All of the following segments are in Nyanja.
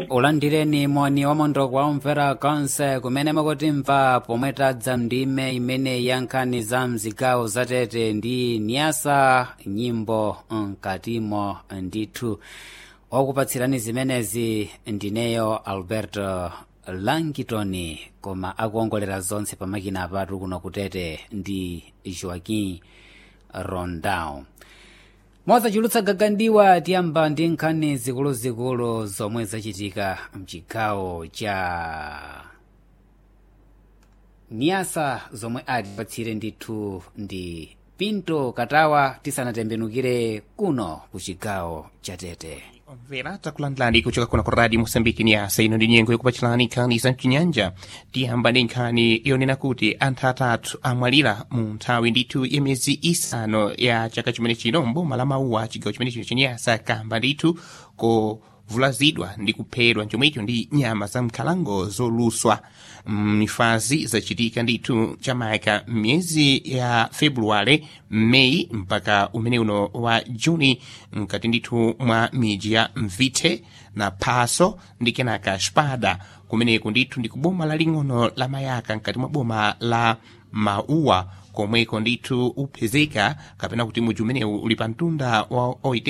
ulandireni moni wamondo kwa omvera konse kumene mukutimva pomwe tadza ndime imene ya nkhani za mzigawo zatete ndi nyasa nyimbo mkatimo ndithu okupatsirani zimenezi ndineyo alberto langitoni koma akuongolera zonse pamakina apatu kuno kutete ndi joaquim rondao mozachulutsa gagandiwa tiyamba ndi nkhani zikuluzikulu zomwe zachitika mchigawo cha niyasa zomwe atipatsire ndithu ndi pinto katawa tisanatembenukire kuno ku chigawo cha tete omvera takulandilani kuchoka kuno ku radio mosambiki ni asa ino ndi nyengo yokupachilani nkhani za mchinyanja tiyamba ndi nkhani yonena kuti anthu atatu amwalira mu nthawi ndithu ya miyezi isanu ya chaka chimene chino mboma la mauwa chigawo chimene chino chenyasa kamba ndithu kovulazidwa ndi kuphedwa chomwecho ndi nyama za mkhalango zoluswa mifazi zachitika ndithu chamayaka miyezi ya februwale meyi mpaka umene uno wa juni mkati ndithu mwa miji ya mvithe na phaso ndi kenaka spada kumeneku ndithu ndi kuboma laling'ono la mayaka mkati mwa boma la mauwa komweko ndithu upezeka kapena kuti muji umenewu uli pa mtunda wa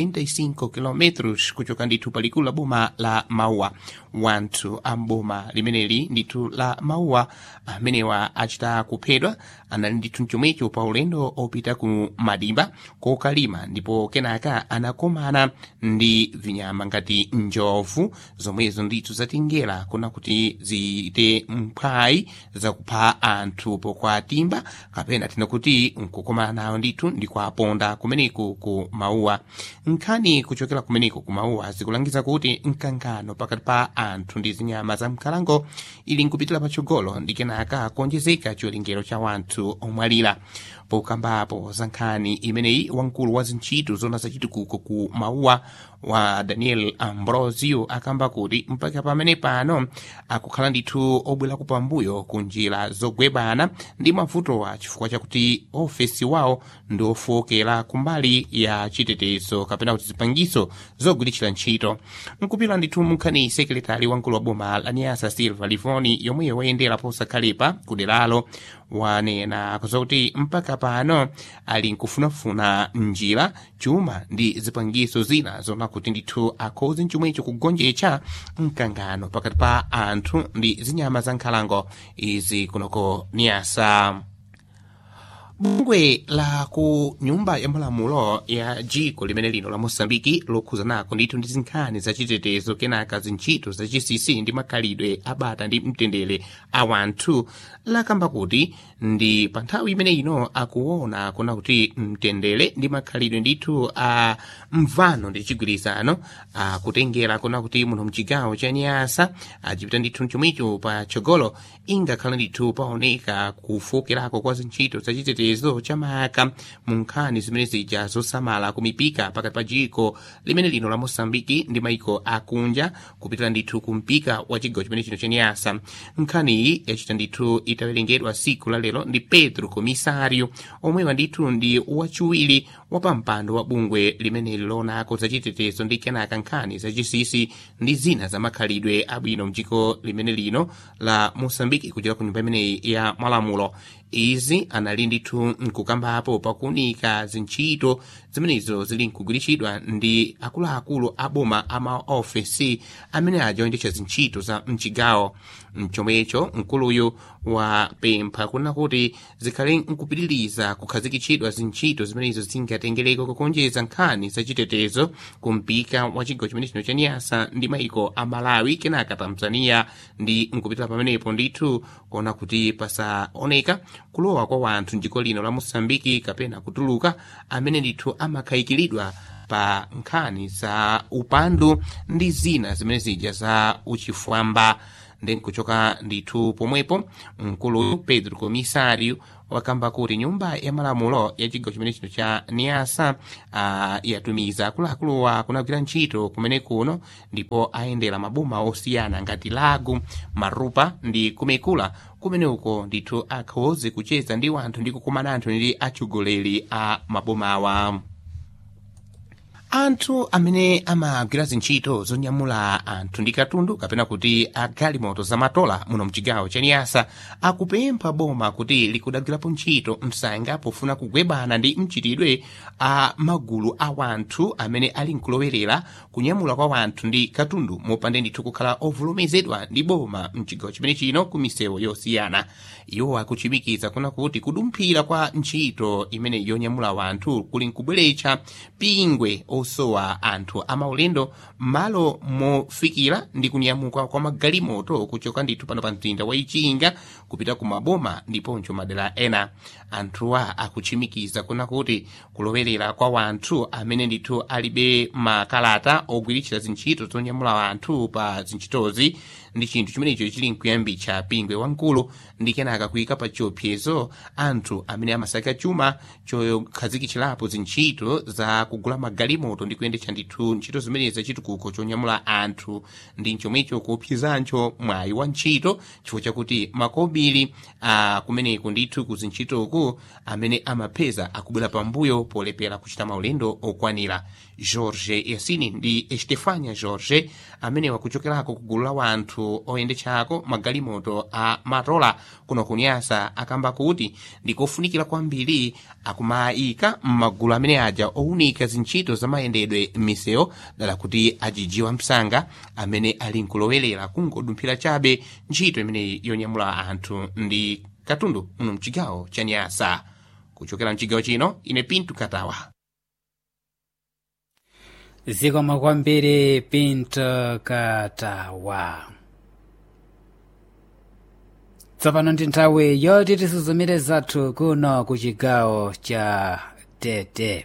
85 km kuchoka ndithu palikulu la boma la mauwa wanthu a mboma limeneli ndithu la mauwa amenewa achita kuphedwa anali ndithu mchomwecho pa ulendo opita ku madimba kokalima ndipo kenaka anakomana ndi vinyama ngati njovu zomwezo ndithu zatingera kuna kuti zite mphwayi zakupha anthu pokwatimba kapena tina kuti nkukomana nawo ndithu ndikuaponda kumeneku ku mauwa nkhani kuchokera kumeneku ku mauwa zikulangiza kuti mkangano pakati pa anthu ndi zinyama za mkhalango ili nkupitira patsogolo ndi kenaka kuonjezeka chiwerengero cha wanthu omwalira pokambapo za nkhani imeneyi wamkulu wa zintchito zona zachitukuko ku mauwa wa daniel ambrosio akamba kuti mpaka pamene pano akukhala ndithu obwerako pambuyo ku njira zogwebana ndi mavutowa chifukwa chakuti ofesi wawo ndi ofowokera kumbali ya chitetezo kapena kuti zipangiso zogwiritsira ntchito nkupita ndithu munkhani sekretari wamkulu wa boma la niasa silva livoni yomweyo wayendera posakhalepa ku deralo wanena kuti mpaka pano ali nkufunafuna njira chuma ndi zipangiso zina zona kuti ndithu akhoze mchomwecho kugonjetsa mkangano pakati pa anthu ndi zinyama za nkhalango izi kunoko niyasa bungwe la ku nyumba ya malamulo ya jiko limene lino la mosambiki lokhuza nako ndithu ndi zinkhani zachitetezo kenaka zintchito za gcc ndi makhalidwe abata ndi mtendere a wanthu lakamba kuti ndi pa nthawi imene ino akuona kuna kuti mtendere ndi makhalidwe ndithu a mvano ndi chigwirizano akutengera kuna kuti muno mchigawo cha nyasa achipita ndithu mchomwicho pa chogolo ingakhala ndithu paoneka kufokerako kwa zintchito zachitetezo chitetezo chamaka mu nkhani zimene zija zosamala kumipika pakati pa jiko limene lino la mosambiki ndi maiko akunja kupitira ndithu kumpika wa chigawo chimene chino chenyasa nkhani iyi yachita ndithu itawerengedwa siku la lero ndi pedro komisario omwewa ndithu ndi wachiwiri wa pampando wa bungwe limene lilonako zachitetezo ndi kenaka nkhani zachisisi ndi zina za makhalidwe abwino mdziko limene lino la mosambiki kuchera ku nyumba imeneyi ya malamulo izi anali ndithu nkukambapo pakuunika zintchito zimenezo zili nkugwiritsidwa ndi akuluakulu a boma a maofesi amene ajoyendetsa zintchito za mchigawo mchomwecho mkuluyu wapempha kuna kuti zikhale nkupitiriza kukhazikitsidwa zintchito zimenezo zingatengereko kukonjeza nkhani zachitetezo kumpika wa chigawo chimene chino cha nyasa ndi maiko a malawi kenaka tanzania ndi nkupitira pamenepo ndithu kuona kuti pasaoneka kulowa kwa wanthu mdziko lino la mosambiki kapena kutuluka amene ndithu amakhayikiridwa pa nkhani za upandu ndi zina zimene zija za uchifwamba ndi nkuchoka ndithu pomwepo mkulu pedro komisario wakamba kuti nyumba ya malamulo ya chigawo chimene chino cha niasa uh, yatumiza akuluakuluwa kunagwira ntchito kumene kuno ndipo ayendera maboma osiyana ngati lagu marupa ndi kumekula kumene uko ndithu akhoze kucheza ndi wanthu ndi kukumana anthu ndi atsogoleri a mabomawa anthu amene amagwira zintchito zonyamula anthu ndi katundu kapena kuti agalimoto zamatola muno mchigawo cha niyasa akupempha boma kuti likudagwirapo ntchito msanga pofuna kugwebana ndi mchitidwe a magulu a wanthu amene ali nkulowerera kunyamula kwa wanthu ndi katundu mopanda ndithu kukhala ovomerezedwa ndi boma mchigawo chimene chino ku misewu yosiyana iwo akuchimikiza kuna kuti kudumphira kwa ntchito imene yonyamula wanthu kuli nkubweretsa pingwe osowa anthu amaulendo m'malo mofikira ndi kunyamuka kwa magalimoto kuchoka ndithu pano pa mzinda wa ichinga kupita ku maboma ndiponso madera ena anthuwa akuchimikiza kuna kuti kulowerera kwa wanthu amene ndithu alibe makalata ogwiritsira zintchito zonyamula wanthu pa zintchitozi ndi chinthu chimenecho chili nkuyambitsa pingwe wamkulu ndi kenaka kuyika pa chiopsezo anthu amene amasaka chuma chokhazikitsirapo zintchito za kugula magalimoto ndi kuyendetsa ndithu ntchito zimenezi zachitukuko chonyamula anthu ndi chomwecho kuopsezancho mwayi wa ntchito chifukwa chakuti makobiri a kumeneku ndithu ku zintchitoku amene amapeza akubwera pambuyo polepera kuchita maulendo okwanira george yasini ndi estefania george amene wakuchokerako ku gulu la wanthu oyendetsako magalimoto a matola kuno kunyasa akamba kuti ndikofunikira kwambiri akumayika m'magulu amene aja owunika zintchito zamayendedwe m'misewu dala kuti ajijiwa msanga amene ali nkulowerera kungodumphira chabe ntchito imene yonyamula anthu ndi katundu muno mchigawo cha nyasa kuchokera mchigawo chino ine pintu katawa zikomo kwambiri pinto katawa tsopano ndi nthawi yoti tisuzumire zathu kuno ku chigawo cha tete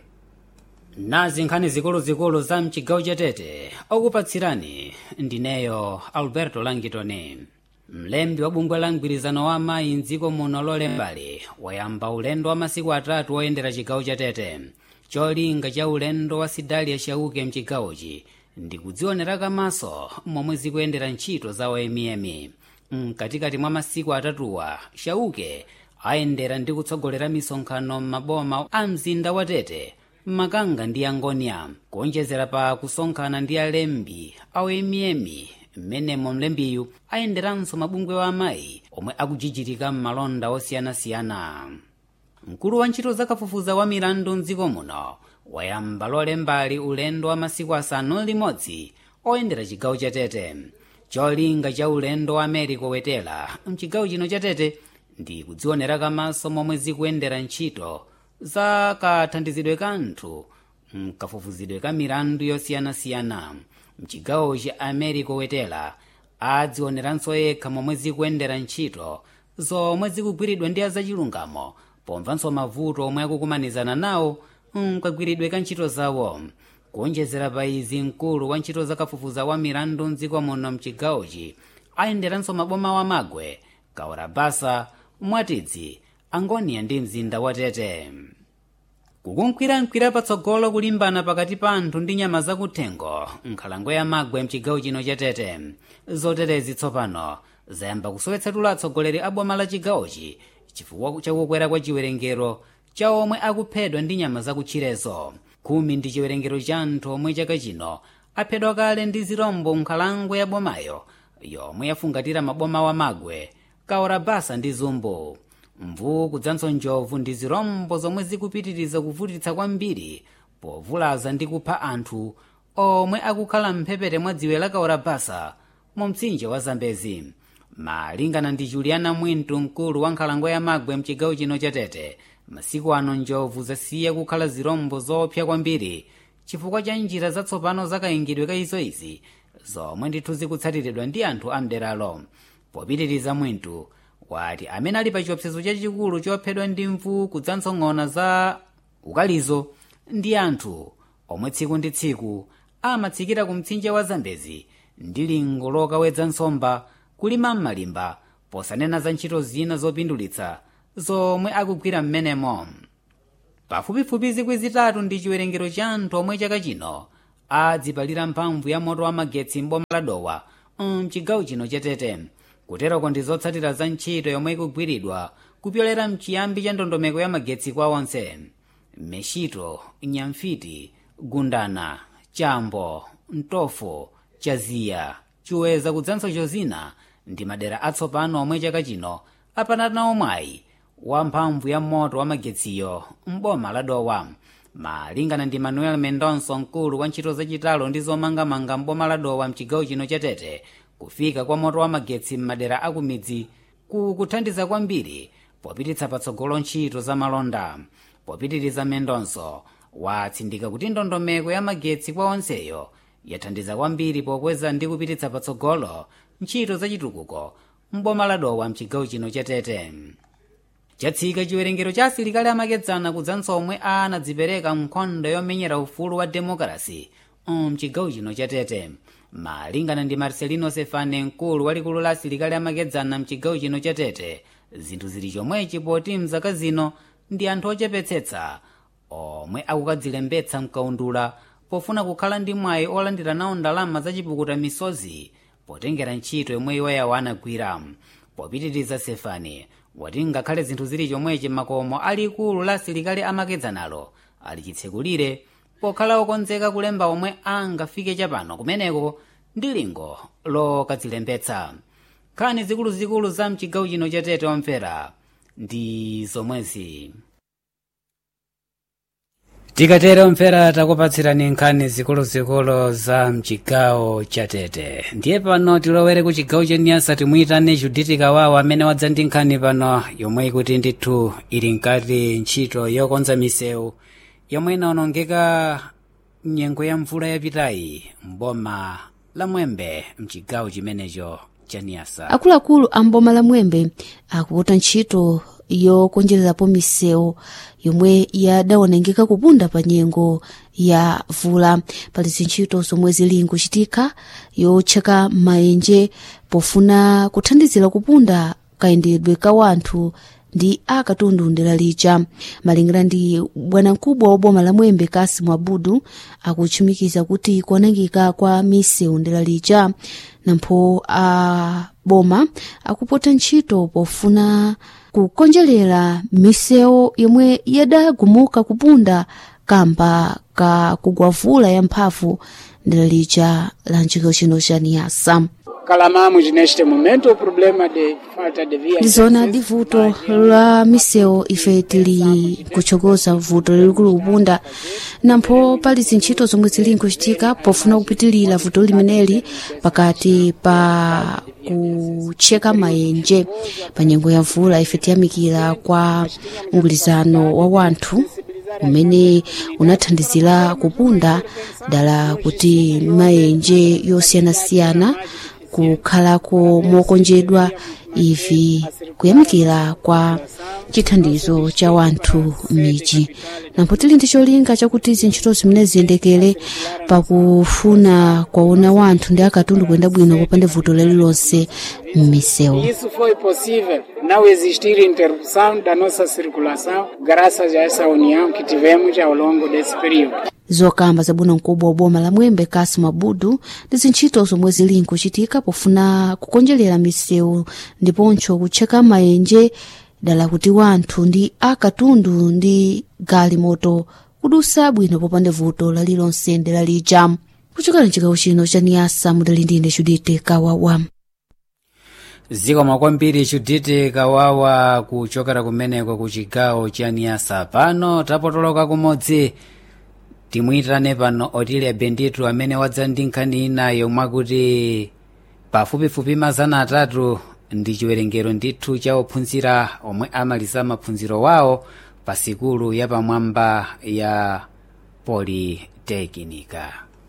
nazi nkhani zikuluzikulu za mchigawo cha tete okupatsirani ndineyo alberto langitoni mlembi wa bungwe la mgwirizano wa amayi mdziko muno lolembali wayamba ulendo wa masiku atatu woyendera chigawo cha tete cholinga cha ulendo wa sidalia shauke mchigawochi ndi kudzionera kamaso momwe zikuyendera ntchito za oyemiyemi mkatikati mwa masiku atatuwa shauke ayendera ndi kutsogolera misonkhano m'maboma a mzinda wa tete makanga ndi angonia kuonjezera pa kusonkhana ndi alembi aoyemiyemi mmenemo mlembiyu ayenderanso mabungwe wa amayi omwe akujijitika m'malonda osiyanasiyana mkulu wa ntchito zakafufuza wa milandu mdziko muno wayamba lolembali ulendo wa masiku asanu limodzi oyendera chigawo cha tete cholinga cha ulendo wa america wetera mchigawo chino cha tete ndi kudzionera kamaso momwe zikuyendera ntchito za kathandizidwe ka anthu mkafufuzidwe ka milandu yosiyanasiyana mchigawo cha america wetera adzioneranso yekha momwe zikuyendera ntchito zomwe zikugwiridwa ndi azachilungamo pomvanso mavuto omwe akukumanizana nawo mkagwiridwe ka ntchito zawo kuonjezera pa izi mkulu wa ntchito zakafufuza wa milandu mdziko muno mchigawochi ayenderanso maboma wa magwe kaurabasa mwatidzi angonia ndi mzinda wa tete kukunkhwirankhwira patsogolo kulimbana pakati pa anthu ndi nyama zakuthengo nkhalango ya magwe mchigawo chino cha tete zoterezi tsopano zayamba kusowetsetula atsogoleri a boma la chigawochi chifukwa chakukwera kwa chiwerengero cha omwe akuphedwa ndi nyama zakutchirezo khumi ndi chiwerengero cha anthu omwe chaka chino aphedwa kale ndi zirombo nkhalango ya bomayo yomwe yafungatira maboma wa magwe kaorabasa ndi zumbu mvuu kudzanso njovu ndi zirombo zomwe zikupitiriza kuvutitsa kwambiri povulaza ndi kupha anthu omwe akukhala mphepete mwa dziwe la kaorabasa mu mtsinje wa zambezi malingana ndi juliana mwintu mkulu wa nkhalango ya magwe mchigawo chino cha tete masiku ano njovu zasiya kukhala zirombo zoopsa kwambiri chifukwa cha njira zatsopano zakayingidwe ka izo izi zomwe ndithu zikutsatiridwa ndi anthu amderalo popitiriza mwintu wati amene ali pa chiopsezo chachikulu chophedwa ndi mvuu kudzanso ng'ona za ukalizo ndi anthu omwe tsiku ndi tsiku amatsikira ku mtsinje wa zambezi ndi lingo lokawedza nsomba kulima m'malimba posanena za ntchito zina zopindulitsa zomwe akugwira m'menemo pafupifupi zikwi zitatu ndi chiwerengero cha anthu omwe chaka chino adzipalira mphamvu ya moto wa magetsi m'boma la dowa mchigawo chino cha tete kuteroko ndi zotsatira za ntchito yomwe ikugwiridwa kupyolera mchiyambi cha ndondomeko ya magetsi kwa onse meshito nyamfiti gundana chambo mtofo chaziya chiweza kudzanso chozina ndi madera atsopano omwe chaka chino apanatanawo mwayi wa mphamvu ya moto wa magetsiyo m'boma la dowa malingana ndi manuel mendonso mkulu wa ntchito zachitalo ndi zomangamanga m'boma la dowa mchigawo chino cha tete kufika kwa moto wa magetsi m'madera akumidzi kukuthandiza kwambiri popititsa patsogolo ntchito za malonda popitiriza mendonso watsindika kuti ndondomeko ya magetsi kwa onseyo yathandiza kwambiri pokweza ndi kupititsa patsogolo ntchito zachitukuko m'boma la dowa mchigawo chino cha tete chatsika chiwerengero cha asilikali amakedzana kudzanso omwe anadzipereka nkhondo yomenyera ufulu wa demokrasi mchigawo chino cha tete malingana ndi marcelino sefane mkulu walikulu la asilikali amakedzana mchigawo chino cha tete zinthu zili chomwechi poti mzaka zino ndi anthu ochepetsetsa omwe akukadzilembetsa mkaundula pofuna kukhala ndi mwayi olandira nawo ndalama zachipukuta misozi potengera ntchito yomwe iwoyawo anagwira popitiriza sefani wati ngakhale zinthu zili chomwechi makomo alikulu la asilikali amakedzanalo ali chitsekulire pokhala okonzeka kulemba omwe angafike chapano kumeneko ndi lingo lokadzilembetsa nkhani zikuluzikulu za mchigawo chino cha tete omvera ndi zomwezi tikatero omvera takupatsirani nkhani zikuluzikulu za mchigawo cha tete ndiye pano tilowere ku chigawo chaniyasa timuyitane juditi kawawa amene wadza ndi nkhani pano yomwe ikuti ndithu ili nkati ntchito yokonza misewu yomwe inaonongeka nyengo ya mvula yapitayi mboma la mwembe mchigawo chimenecho chaniyasa akuluakulu a mboma la mwembe akuputa ntchito yokonjerapo misewu yomwe yadaonongeka kupunda pa nyengo ya vula pali zintchito zomwe zili nkuchitika yotcheka maenje pofuna kuthandizira kupunda kayendedwe ka wanthu ndi akatundu ndera lija malingana ndi bwanamkubwa wa boma la mwembe kasimu abudu akutchumikiza kuti kuonongeka kwa misewu ndera lija nampho a boma akupota ntchito pofuna kukonjerera misewu yomwe yadagumuka kupunda kamba ka kugwavula ya mphamvu ndera lija la nchigawo chino cha niyasa Calamamos neste momento o problema de falta de vias. ndizona ndi vuto la misewu ife tili kutchokoza vuto lilikulu kupunda nampho pali zintchito zomwe zili nkuchitika pofuna kupitilira vuto limeneli pakati pa kutcheka maenje pa nyengo ya mvula ife tiyamikira kwa mgwirizano wa wanthu umene unathandizira kupunda dala kuti maenje yosiyanasiyana kukhalako mokonjedwa ivi kuyamikira kwa chithandizo cha wanthu m'midzi nampho tili ndi cholinga chakuti zintchito zimene ziyendekere pakufuna kwaona wanthu ndi akatundu kuyenda bwino popanda vuto lililonse m'misewu Isso foi possível não existir interrupção da nossa circulação graças a essa união que tivemos ao longo desse período. zokamba zabwino mkubwa wa boma la mwembe kasimu abudu ndi zintchito zomwe zili nkuchitika pofuna kukonjerera misewu ndiponso kutcheka maenje dala kuti wanthu ndi akatundu ndi galimoto kudusa bwino popanda vuto lalilonse ndela lija kuchokera mchigawo chino cha niyasa mudali ndine judite kawawa zikomo kwambiri juditi kawawa kuchokera kumeneko ku chigawo cha niyasa pano tapotoloka kumodzi timuyitane pano otilia benditu amene wadza ndi nkhani inayo mwakuti pafupifupi mazana atatu ndi chiwerengero ndithu cha ophunzira omwe amaliza maphunziro wawo pa sikulu yapamwamba ya politekinika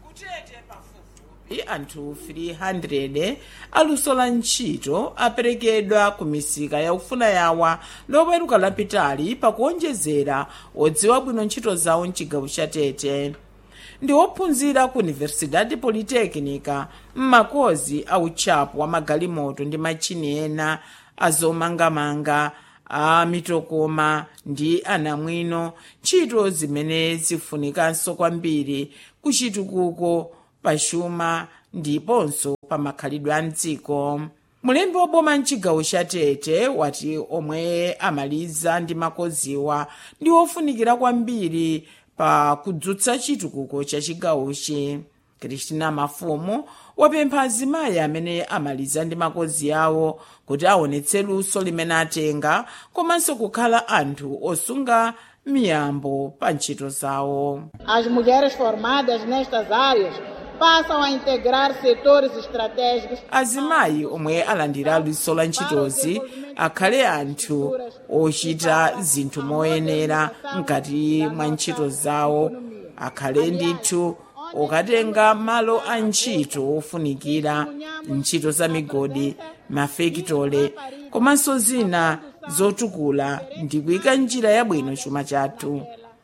i anthu 300 aluso la ntchito aperekedwa ku misika yaufuna yawa loweruka lapitali pakuonjezera odziwa bwino ntchito zawo mchigawo cha tete ndi ophunzira ku universidade politekinika m'makozi a utchapo wa magalimoto ndi machini ena azomangamanga a mitokoma ndi anamwino ntchito zimene zifunikanso kwambiri kuchitukuko pachuma ndiponso pa makhalidwe a mdziko mulembi woboma mchigawo cha tete wati omwe amaliza ndi makoziwa ndi ofunikira kwambiri pa kudzutsa chitukuko cha chigawochi kristina mafumu wapempha azimayi amene amaliza ndi makozi awo kuti aonetse luso limene atenga komanso kukhala anthu osunga miyambo pa ntchito zawo As mulheres formadas nestas áreas passam a integrar setores estratégicos azimayi omwe alandira luso la ntchitozi akhale anthu ochita zinthu moyenera mkati mwa ntchito zawo akhale ndithu okatenga malo a ntchito ofunikira ntchito za migodi mafekitole komanso zina zotukula ndi kuyika njira yabwino chuma chathu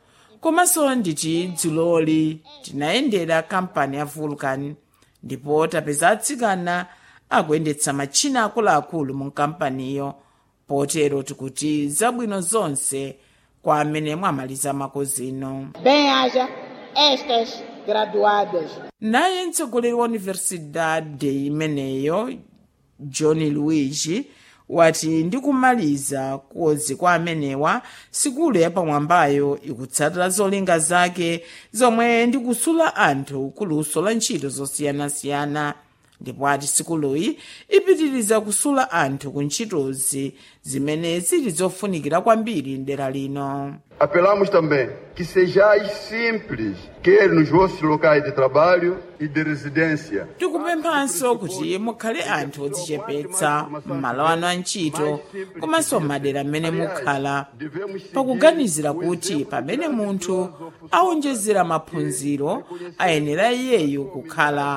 komanso nditi dzuloli tinayendera kampani ya vulcan ndipo tapeza atsikana akuyendetsa matchina akuluakulu mu kampaniyo potero tikuti zabwino zonse kwa amene mwamaliza makozino bem haja estas graduadas. naye mtsogoleri wa universidade imeneyo john luigi wati ndi kumaliza kozi kwa amenewa sikulu yapamwambayo ikutsatira zolinga zake zomwe ndi kusula anthu kuluso la ntchito zosiyanasiyana ndipo ati sikuluyi ipitiriza kusula anthu ku ntchitozi zimene zili zofunikira kwambiri mdera lino Apelamos também que sejais simples, quer nos vossos locais de trabalho e de residência. tikupemphanso kuti mukhale anthu odzichepetsa m'malo anu a ntchito komanso m'madera m'mene mukhala pakuganizira kuti pamene munthu awonjezera maphunziro ayenera iyeyo kukhala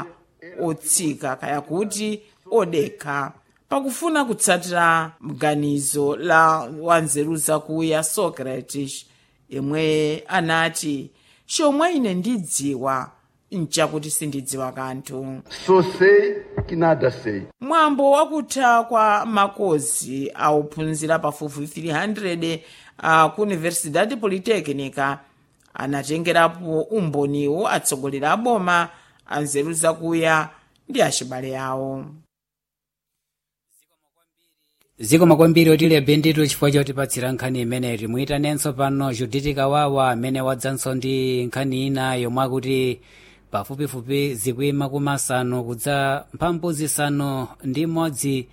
otsika kaya kuti odekha pakufuna kutsatira mganizo la wanzeru zakuya socrates yemwe anati chomwe ine ndidziwa nchakuti sindidziwa kanthu Só sei que nada sei. mwambo wakutha kwa makozi auphunzira pafupi 300 a ku universidade polytechnica anatengerapo umboniwo atsogoleri a boma anzeru zakuya ndi achibale awo zikomo kwambiri otilebe nditu chifukwa chotipatsira nkhani imeneyi timuyitanenso pano juditi kawawa amene wadzanso ndi nkhani ina yomwe akuti pafupifupi zikwi makumi asanu kudza mphambu zisanu ndi imodzi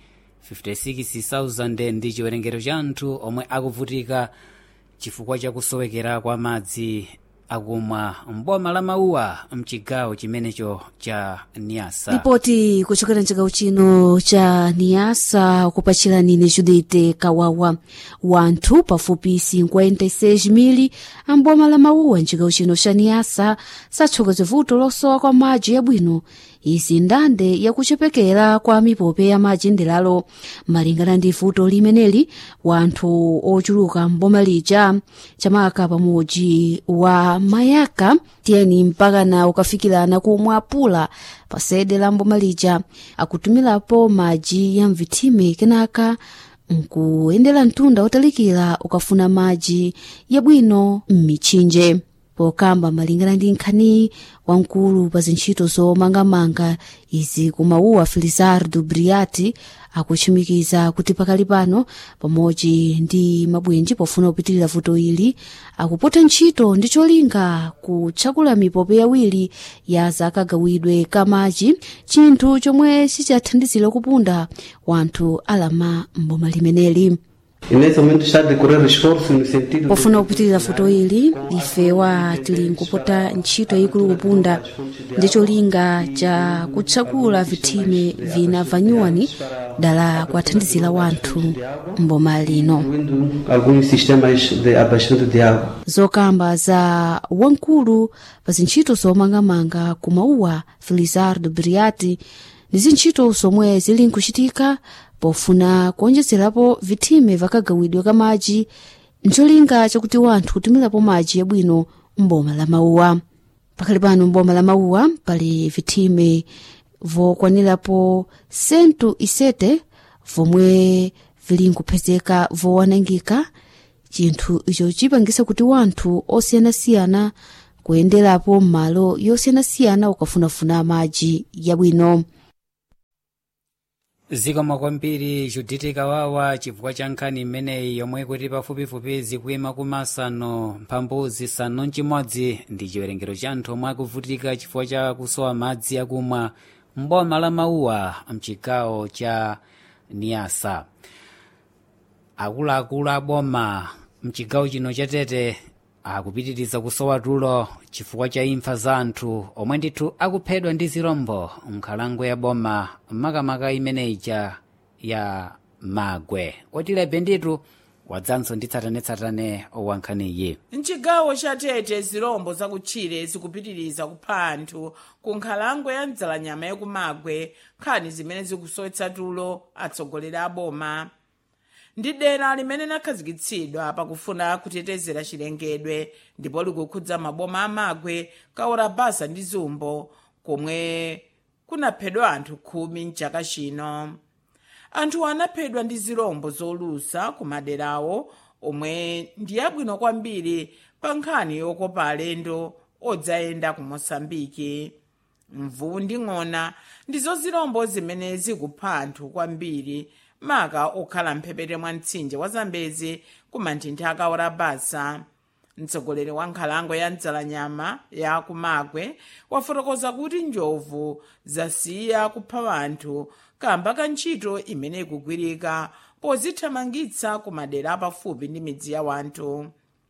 56,000 ndi chiwerengero cha anthu omwe akuvutika chifukwa chakusowekera kwa madzi akumwa mboma la mauwa mchigawo chimenecho cha niasa ripoti kuchokera mchigawo chino cha niasa kupachirani ni judite kawawa wanthu pafupi 56 amboma la mauwa mchigawo chino cha niasa sathokoze vuto losowa kwa madzi yabwino izi ndande yakuchepekera kwa mipope ya madzi ndelalo malingana ndi vuto limeneli wanthu ochuluka mboma lija chamaka pamodzi wa mayaka tiyeni mpakana ukafikirana kumwe apula pa sede la mboma lija akutumilapo madzi ya mvithime kenaka nkuyendera mtunda otalikira ukafuna madzi yabwino m'mitchinje pokamba malingana ndi nkhani wamkulu pa zintchito zomangamanga izi kumauwa felizardo briati akuchimikiza kuti pakali pano pamodzi ndi mabwenji pofuna kupitirira vuto ili akupota ntchito ndi cholinga kutchakula mipope yawiri ya zakagawidwe kamadzi chinthu chomwe chichathandizira kupunda wanthu alama mboma limeneli E nesse momento está a decorrer esforço no sentido pofuna kupitirira vuto ili ifewa tili nkupota ntchito yayikulu kupunda ndi cholinga cha kutchakula vithime vina vanyuwani dala kuathandizira wanthu mboma lino incluindo alguns sistemas de abastecimento de água. zokamba za wamkulu pa zintchito zomangamanga kumauwa felizardo briati ndi zintchito zomwe zili nkuchitika pofuna kuonjezerapo vithime vakagawidwe ka madzi ncholinga chakuti wanthu kutumirapo madzi yabwino mboma la mauwa pakali pano mboma la mauwa pali vithime vokwanirapo sentu isete vomwe vili nkupezeka vowanangika chinthu icho chipangisa kuti wanthu osiyanasiyana kuyenderapo m'malo yosiyanasiyana ukafunafuna madzi yabwino zikomo kwambiri juditi kawawa chifukwa cha nkhani imeneyi yomwe kuti pafupifupi zikuyima kumasanu mphambu zisanu mchimodzi ndi chiwerengero cha anthu omwe akuvutika chifukwa cha kusowa madzi akumwa mboma la mauwa mchigawo cha niasa akuluakulu aboma mchigawo chino cha tete akupitiriza kusowa tulo chifukwa cha imfa za anthu omwe ndithu akuphedwa ndi zirombo nkhalango ya boma makamaka imeneyija ya magwe otilebe nditu wadzanso ndi tsatanetsatane wa nkhaniyi mchigawo cha tete zirombo zakutchire zikupitiriza kupha anthu ku nkhalango ya mdzalanyama yakumagwe nkhani zimene zikusowetsa tulo atsogoleri a boma ndi dera limene lakhazikitsidwa pakufuna kutetezera chilengedwe ndipo likukhudza maboma amagwe kaora basa ndi zumbo komwe kunaphedwa anthu khumi mchaka chino anthu anaphedwa ndi zirombo zolusa ku maderawo omwe ndi abwino kwambiri pa nkhani yokopa alendo odzayenda ku mosambiki mvuwu ndi ng'ona ndizo zirombo zimene zikupha anthu kwambiri maka okhala mphepete mwa mtsinje wa zambezi ku manthinthi akaora basa mtsogoleri wa nkhalango ya mdzalanyama ya kumagwe wafotokoza kuti njovu zasiya kupha anthu kamba ka ntchito imene ikugwirika pozithamangitsa ku madera apafupi ndi midzi ya wanthu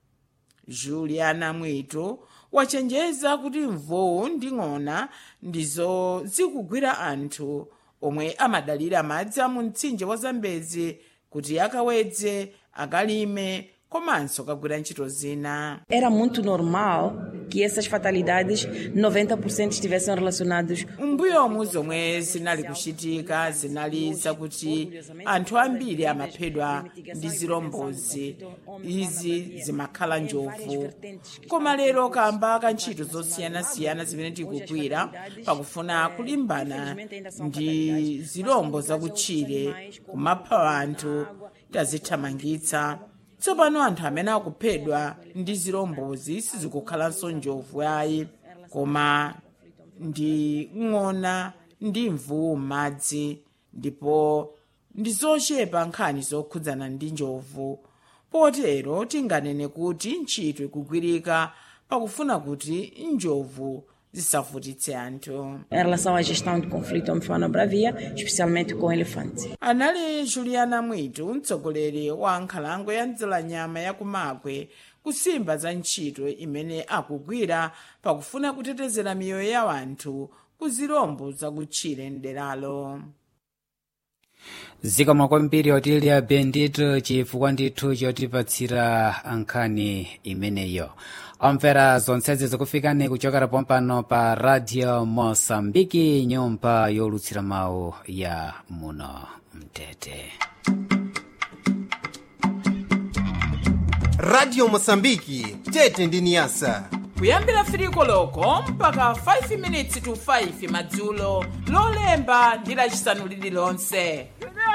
juliana mwito wachenjeza kuti mvuwu ndi ng'ona ndizo zikugwira anthu omwe amadalira madzi a mu mtsinje wa zambezi kuti akawedze akalime komanso kagwira ntchito zina Era muito normal que essas fatalidades, 90% estivessem relacionados mbuyomu zomwe zinali kuchitika zinali zakuti anthu ambiri amaphedwa ndi zirombozi izi zimakhala njovu koma lero kamba ka ntchito zosiyanasiyana zimene tikugwira pakufuna kulimbana ndi zirombo zakutchire kumapha anthu tazithamangitsa tsopano anthu amene akuphedwa ndi zirombozi sizikukhalanso njovu ayi koma ndi ng'ona ndi mvuwu m'madzi ndipo ndi zochepa nkhani zokhudzana ndi njovu potero tinganene kuti ntchito ikugwirika pakufuna kuti njovu zisavutitse anthu em relação à gestão de conflito homem-fauna bravia, especialmente com elefantes. anali juliana mwitu mtsogoleri wa nkhalango ya mdzalanyama ya kumagwe kusimba za ntchito imene akugwira pakufuna kutetezera miyoyo ya anthu ku zirombo zakutchire mderalo zikomo kwambiri otilia bendito chifukwa ndithu chotipatsira nkhani imeneyo omvera zonsezi zikufikani kuchokera pompano pa radio mosambiki nyumba yolutsira mawu ya muno mtete radio mosambiki tete ndi niyasa kuyambira firiko loko mpaka 5 minutes to 5 madzulo lolemba ndi lacisanu lililonse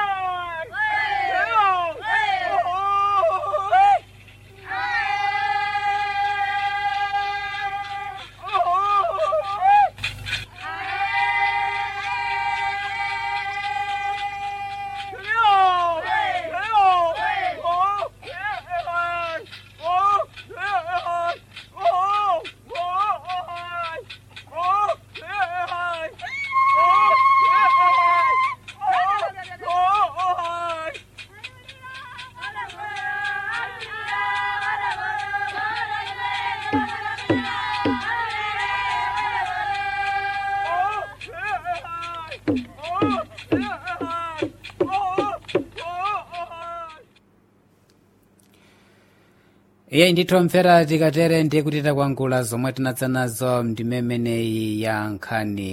iye ndithu mvera tikatere ndiye kuti takwangula zomwe tinadza nazo ndimemeneyi ya nkhani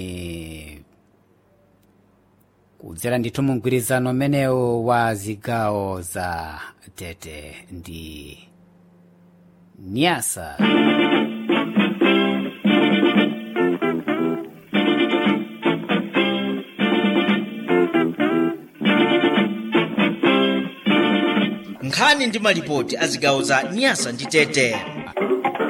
kudzera ndithu mugwirizano umenewu wa zigawo za tete ndi nyasa nkhani ndi malipoti a zigawo za nyasa ndi tete